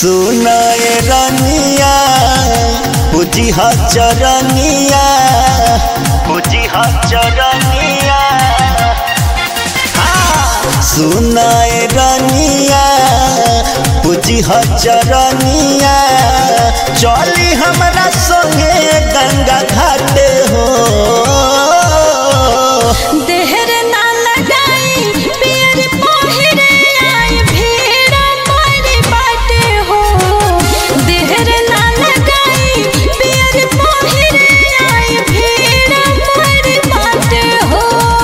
सुनाए रनिया पूजी हा चरनिया पूजी हा चरनिया हाँ, सुनाए रनिया पूजी हा चरनिया चली हमरा संगे गंगा घाट हो देहर ना लगाई पियर पहिरे आई भीड़ बड़ी बाटे हो देहर ना लगाई पियर पहिरे आई भीड़ बड़ी बाटे हो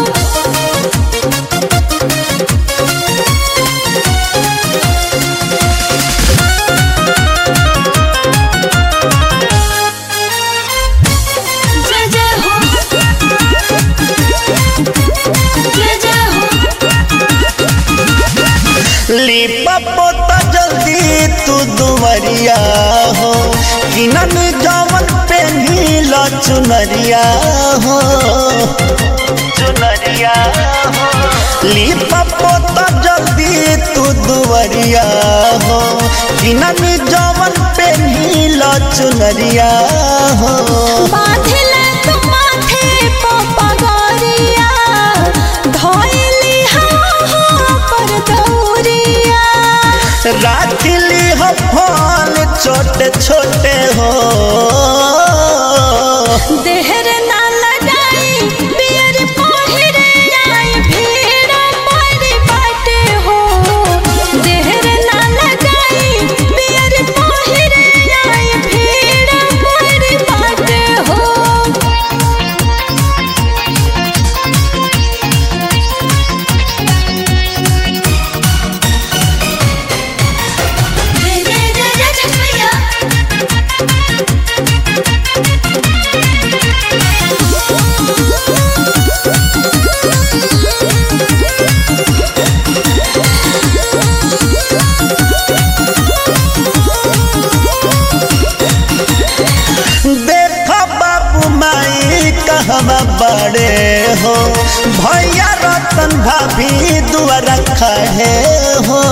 जय जय हो जय जय हो लिपा पोता जल्दी तू दुवरिया हो किनन जवन पेन्हिल चुनरिया हो चुनरिया हो लिपा पोता जल्दी तू दुवरिया हो किनन जवन पेन्हिल चुनरिया हो बांधले तो माथे प पगरिया धइली हाँ पर दौरिया राखिली हो फल छोटे छोटे हो देहर ना लगाई पियर पहिरे आई भीड़ बड़ी बाटे हो देहर ना लगाई पियर पहिरे आई भीड़ बड़ी बाटे हो जय जय जय जय छठैया देखो बाबू माई कहवा बड़े हो भैया रतन भाभी दुआरा खड़े हो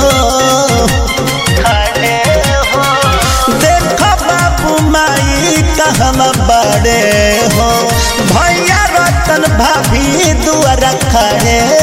खड़े हो देखो बाबू माई कहवा बड़े हो भैया रतन भाभी दुआरा खड़े